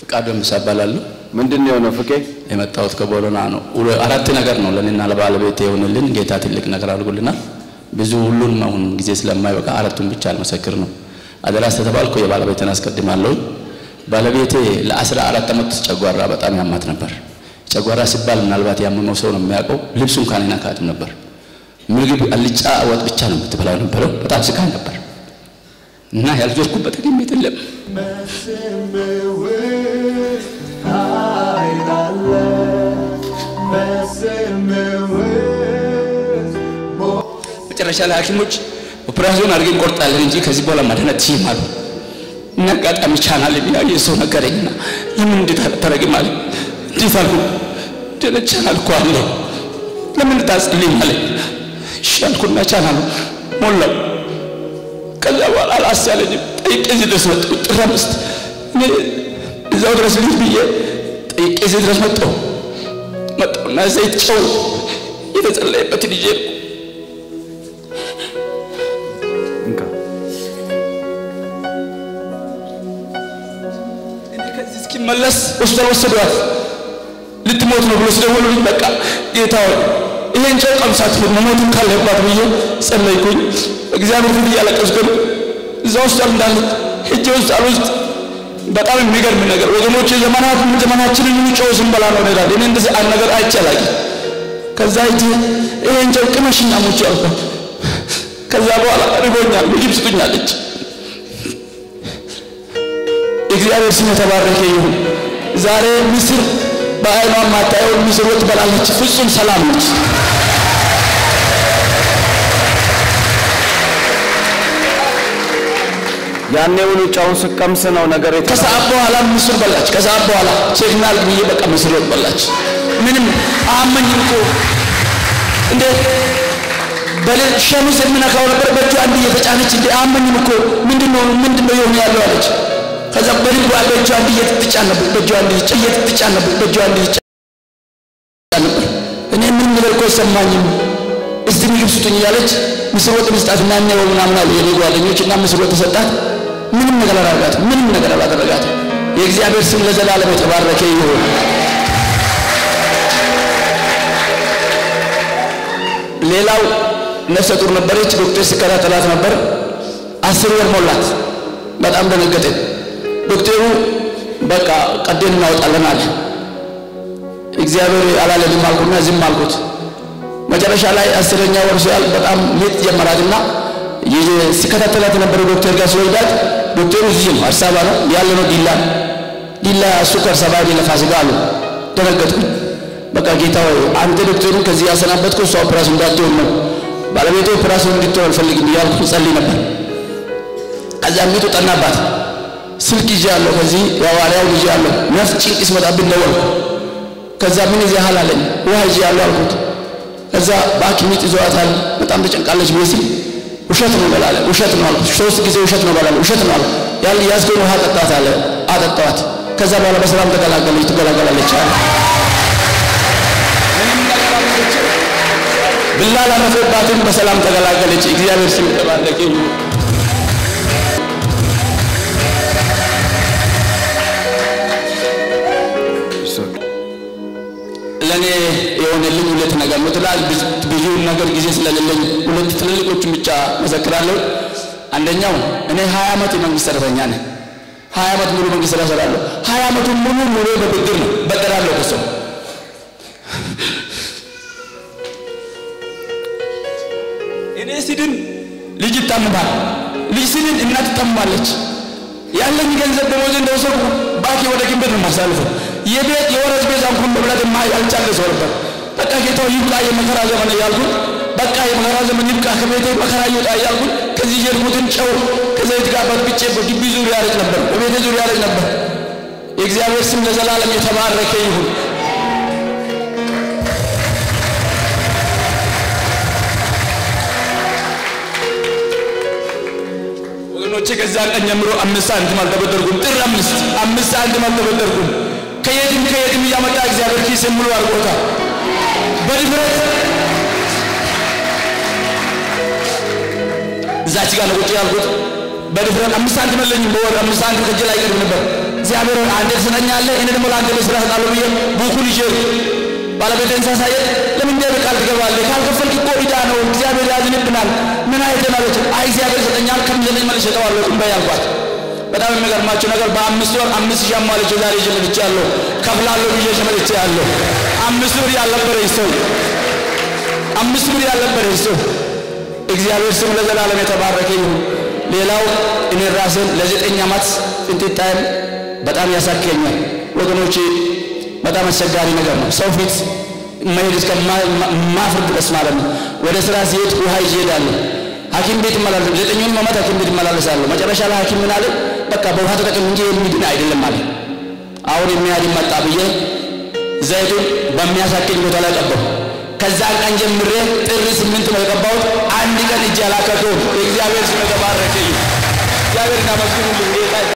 ፍቃዱ ምሳ እባላለሁ። ምንድን ነው የሆነው? ፍቄ የመጣሁት ከቦሎና ነው። ሁለ- አራት ነገር ነው ለእኔና ለባለቤት የሆንልን። ጌታ ትልቅ ነገር አድርጎልናል። ብዙ ሁሉን አሁን ጊዜ ስለማይበቃ አራቱን ብቻ አልመሰክር ነው። አደራ ስለተባልኩ የባለቤትን አስቀድማለሁ። ባለቤቴ ለአስራ አራት ዓመት ጨጓራ በጣም ያማት ነበር። ጨጓራ ሲባል ምናልባት ያመመው ሰው ነው የሚያውቀው። ልብሱ እንኳን አይነካትም ነበር። ምግብ አልጫ ወጥ ብቻ ነው የምትበላው ነበረው። በጣም ስቃይ ነበር እና ያልዞርኩበት ቤት የለም። መጨረሻ ላይ ሐኪሞች ኦፕራሲዮን አድርገን እንቆርጣለን እንጂ ከዚህ በኋላ ማድረግ አትችይም አሉ። እና አጋጣሚ ቻናል ያየ ሰው ነገረኝና ለምን እንዴት አታረግም አለ። እንዴት አልኩ ደነ ቻናል እኮ አለ ለምን ታጽልኝ አለ። እሺ አልኩና ቻናሉ ሞላው። ከዛ በኋላ አላስቻለኝም። ጠይቄ እዚህ ድረስ መጣሁ። ጥር አምስት እኔ እዛው ድረስ ልጅ ብዬ ጠይቄ እዚህ ድረስ መጣሁ። መጣሁና ዘይት ጨው የተጸለየበትን ይዤ ነው እንካ እኔ ከዚህ እስኪመለስ ሆስፒታል ወሰዷት። ልትሞት ነው ብሎ ሲደውሉልኝ በቃ ጌታ ሆይ ይሄን ጨው ቀምሳት መሞት ካለባት ብዬ ጸለይኩኝ። እግዚአብሔር ፊት እያለቀስኩ ነው። እዛ ሆስፒታል እንዳለች ሄጄ ሆስፒታል ውስጥ በጣም የሚገርም ነገር ወገኖች ዘመናት ዘመናችንን ሙሉ ጨው ስንበላ ነው እንሄዳለን። እኔ እንደዚህ አንድ ነገር አይቼ አላውቅም። ከዛ ሂጄ ይሄን ጨው ቅመሽና ሙቼ አልኳት። ከዛ በኋላ ርቦኛል ምግብ ስጡኝ አለች። የእግዚአብሔር ስም የተባረከ ይሁን። ዛሬ ምስር በአይኗ ማታየውን ምስር ወጥ ትበላለች። ፍጹም ሰላም ነች። ያኔውኑ ጨውን ስቀምስ ነው ነገር የተ ከሰዓት በኋላ ምስር በላች። ከሰዓት በኋላ ቼክናል ብዬ በቃ ምስር ወጥ በላች። ምንም አመኝም እኮ እንዴ በሌል ሸሚዝ የምነካው ነበር በእጇ አንድ እየተጫነች እንዴ አመኝም እኮ ምንድነው ምንድነው የሆነ ያለው አለች። ከዛ በልቧ በእጇ አንድ እየትትጫን ነበር በእጇ አንድ እየትትጫን ነበር በእጇ አንድ እየተጫን ነበር። እኔ ምንም ነገር እኮ አይሰማኝም። እስቲ ምግብ ስጡኝ እያለች ምስር ወጥ መስጣት እና እኔ ምናምን አሉ የኔ ጓደኞች እና ምስር ወጥ ተሰጣት። ምንም ነገር አላደረጋትም። ምንም ነገር አላደረጋትም። የእግዚአብሔር ስም ለዘላለም የተባረከ ይሁን። ሌላው ነፍሰ ጡር ነበረች። ዶክተር ሲከታተላት ነበር። አስር ወር ሞላት። በጣም ደነገጠ። ዶክተሩ በቃ ቀዴን እናወጣለን አለ። እግዚአብሔር አላለንም አልኩና ዝም አልኩት። መጨረሻ ላይ አስረኛ ወር ሲያል በጣም ምጥ ጀመራትና ሲከታተላት የነበረው ዶክተር ጋር ሲወስዳት ዶክተሩ እዚህ ነው አዲስ አበባ ነው ያለ ነው ዲላ ዲላ እሱ ከአዲስ አበባ ሄደ ለፋሲካ አሉ። ደነገጥኩኝ። በቃ ጌታ ሆይ አንተ ዶክተሩን ከዚህ ያሰናበትከው እሷ ኦፕራሲዮን እንዳትሆን ነው ባለቤቴ ኦፕራሲዮን እንድትሆን አልፈልግም እያልኩ ጸልይ ነበር። ከዛ ሚጡ ጠናባት። ስልክ ይዤ አለሁ ከዚህ የሐዋርያውን ይዤ አለሁ ነፍስ ጭንቅ ሲመጣብን ደወልኩ። ከዛ ምን ይዘሃል አለኝ። ውሃ ይዤ አለሁ አልኩት። ከዛ በሐኪም ቤት ይዘዋታል በጣም ተጨንቃለች ብዬ ስል ውሸት ነው በላለ ውሸት ነው አልኩት። ሶስት ጊዜ ውሸት ነው በላለ ውሸት ነው አልኩት። ያን ያዝገውን ውሃ ጠጣት አለ። አጠጣዋት። ከዛ በኋላ በሰላም ተገላገለች፣ ትገላገላለች አለ። ብላ ላረፈባትም በሰላም ተገላገለች። እግዚአብሔር ስም የተባረከ ይሁን። ለእኔ የሆነልኝ ሁለት ነገር ነው ትላል። ብዙ ነገር ጊዜ ስለሌለኝ ሁለት ትልልቆቹን ብቻ መሰክራለሁ። አንደኛው እኔ ሀያ ዓመት የመንግስት ሰራተኛ ነኝ። ሀያ ዓመት ሙሉ መንግስት ስራ እሰራለሁ። ሀያ ዓመቱን ሙሉ ሙሉ በብድር ነው በደራለሁ ከሰው እኔ ሲድን ልጅ ይታመማል። ልጅ ሲድን እናት ትታመማለች። ያለኝ ገንዘብ ደሞዝ እንደወሰድኩ ባኪ ወደ ግንበት ነው የማሳልፈው። የቤት የወረዝ ቤዛ እንኳን መብላት ማ ያልቻለ ሰው ነበር። በቃ ጌታው ይብቃ የመከራ ዘመን እያልኩን በቃ የመከራ ዘመን ይብቃ ከቤቴ መከራ ይውጣ እያልኩን ከዚህ የሄድኩትን ጨው ከዘይት ጋር በጥብጬ በግቢ ዙሪያ ያረጭ ነበር፣ በቤቴ ዙሪያ ያረጭ ነበር። የእግዚአብሔር ስም ለዘላለም የተባረከ ይሁን። ወገኖቼ ከዛ ቀን ጀምሮ አምስት ሳንቲም አልተበደርኩም። ጥር አምስት አምስት ሳንቲም አልተበደርኩም። ከየትም ከየትም እያመጣ እግዚአብሔር ኪስ ሙሉ አድርጎታል። በድፍረት እዛች ጋር ነው ቁጭ ያልኩት። በድፍረት አምስት ሳንቲም የለኝም። በወር አምስት ሳንቲም ከእጄ ላይ ይቀርብ ነበር። እግዚአብሔር ሆይ አንተ ትሰጠኛለህ፣ እኔ ደግሞ ለአንተ ለስራ እሰጣለሁ ብዬ ቡኩን ይዤ ባለቤቴን ሳሳየት ለምን እንዲህ ቃል ትገባለህ? ካልከፈልክ እኮ ዕዳ ነው፣ እግዚአብሔር ያዝንብናል። ምን አይተን አለች። አይ እግዚአብሔር ይሰጠኛል፣ ከምዘጠኝ መልስ እሰጠዋለሁ እምበይ አልኳት። በጣም የሚገርማችሁ ነገር በአምስት ወር አምስት ሺህ አሟልቼ ዛሬ ይዤ መጥቻለሁ። ከፍላለሁ ብዬ ይዤ መጥቻለሁ። አምስት ብር ያልነበረኝ ሰው አምስት ብር ያልነበረኝ ሰው እግዚአብሔር ስም ለዘላለም የተባረከ ይሁን። ሌላው እኔ ራሴን ለዘጠኝ ዓመት ፍንጥጣዬን በጣም ያሳክከኛል ወገኖቼ፣ በጣም አስቸጋሪ ነገር ነው። ሰው ፊት መሄድ እስከ ማፍር ድረስ ማለት ነው። ወደ ስራ ሲሄድ ውሃ ይዤ እሄዳለሁ። ሐኪም ቤት እመላለስ ዘጠኙን ዓመት ሐኪም ቤት እመላለሳለሁ። መጨረሻ ላይ ሐኪም ምን አለ? በቃ በውሃ ተጠቅም እንጂ የሚድን አይደለም አለ። አሁን የሚያድን መጣ ብዬ ዘይቱን በሚያሳክኝ ቦታ ላይ ቀባሁ። ከዛን ቀን ጀምሬ ጥር ስምንት ነው የቀባሁት። አንድ ቀን እጅ አላከከውም። የእግዚአብሔር ስም የተባረከ ይሁን። እግዚአብሔር እናመስግኑልኝ ጌታ